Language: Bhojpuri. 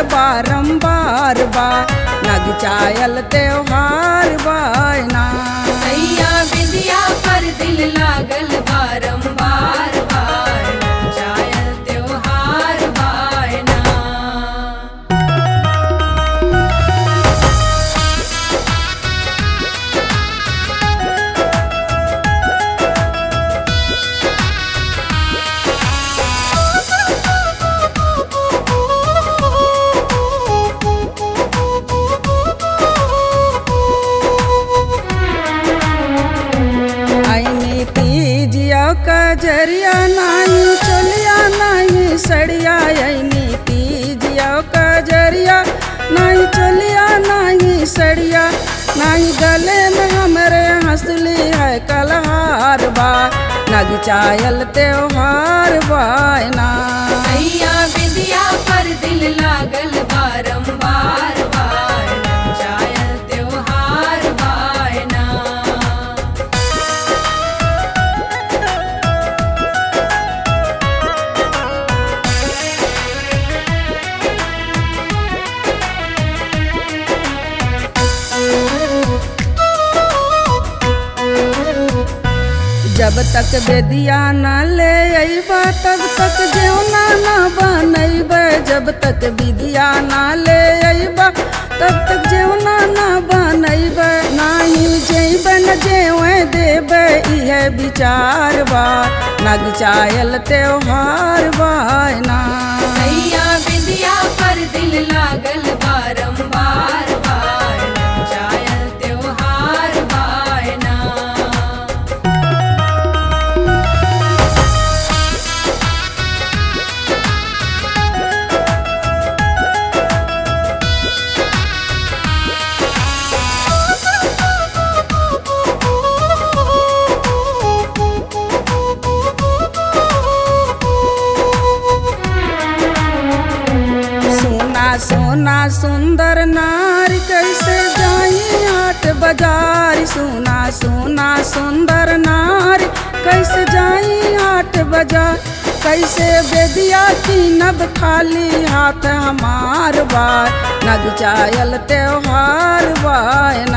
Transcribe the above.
बारंबार बा नग चायल त्योहार बायना सैया बिंदिया पर दिल लागल बारंबार बार जायल त्योहार बायना आईनी तीजिया कजरिया नाही चलिया नाही सड़िया आईनी तीजिया कजरिया नहीं चलिया नहीं सड़िया नहीं गले में हमरे हंसली है कलहार बा नग चायल त्योहार बायना सैया बिंदिया पर दिल लागल बारंबार बार जायल त्योहार बायना जब तक बेदिया न ले अइबा तब तक जेवना न बनैब जब तक विदिया न ले अइबा तब तक जेवना न बनैब नाही जेब न जेवे देब इहे विचार बा नग चायल त्योहार बायना सैया बिंदिया पर दिल लागल बारंबार बार जायल त्योहार बायना सोना सोना सुंदर नारी कैसे जाई हाट बाजार सोना सोना सुंदर नारी कैसे जाई हाट बाजार कैसे बेदिया की नब खाली हाथ हमार बार नग चायल त्योहार बाय